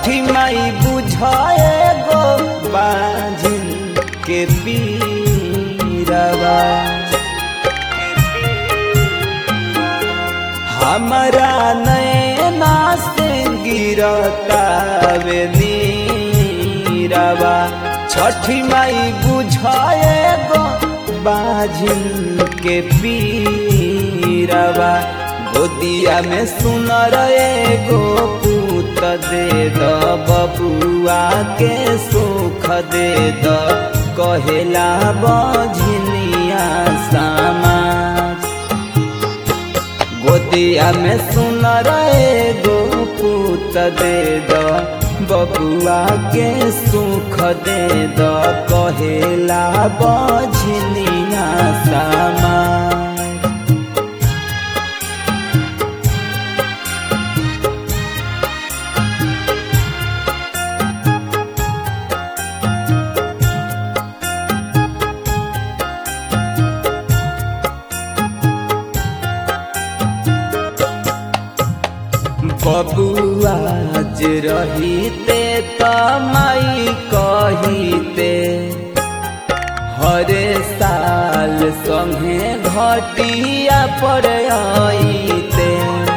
छठी माई बुझाए गो बाजिन के पीरवा हमारा नैना से गिरता वे नीरवा छठी माई बुझाए गो बाजिन के पीरवा गोदिया में सुन रहे गो पूत दे द बबुआ के सुख दे द कहेला बझनिया समाज गोदिया में सुन रहे गो पूत दे द बबुआ के सुख दे द कहेला बझनिया समाज बबुआज रहीते तमाई कहीते हरे साल संगे घटिया पर आईते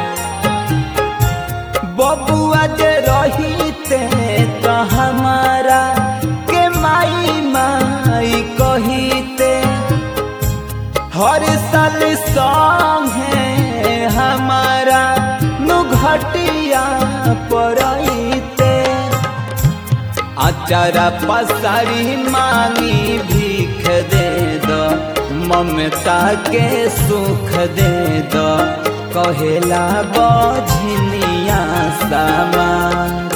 बबुआज रहीते तो हमारा के माई माई कहीते हर साल संगे हमारा घटिया पड़ते अचारा पसारी मांगी भीख दे दो ममता के सुख दे दो कहेला बझनिया समाज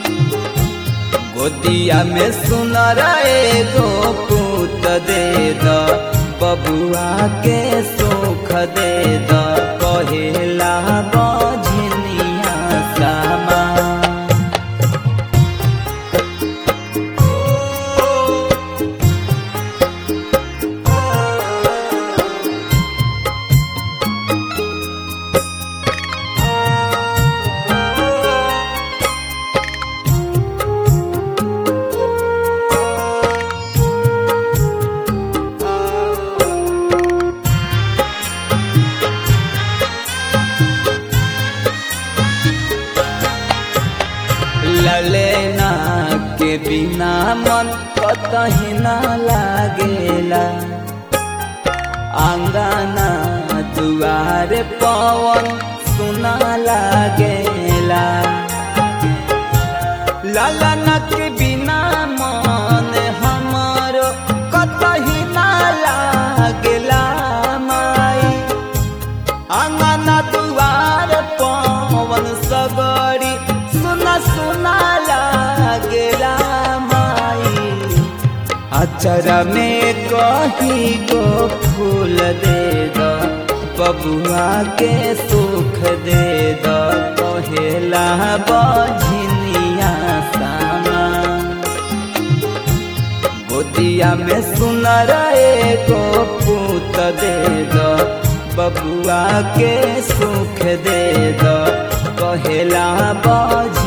गोदिया में सुन रहे गो पूत दे दो बबुआ के सुख दे दो कहेला बझनिया समाज ललेना के बिना मन कतही ना लागेला आंगना दुआरे पवन सुना लागेला ललना के बिना मन हमारो कतही ना लागेला माई आंगना दुआर पवन सगरी सुना सुना लागेला माई अचरा में कही गो फूल दे दो बबुआ के सुख दे दो कहेला बझनिया सामा गोदिया में सुन रहे गो पूत दे दो बबुआ के सुख दे दो कहेला बझ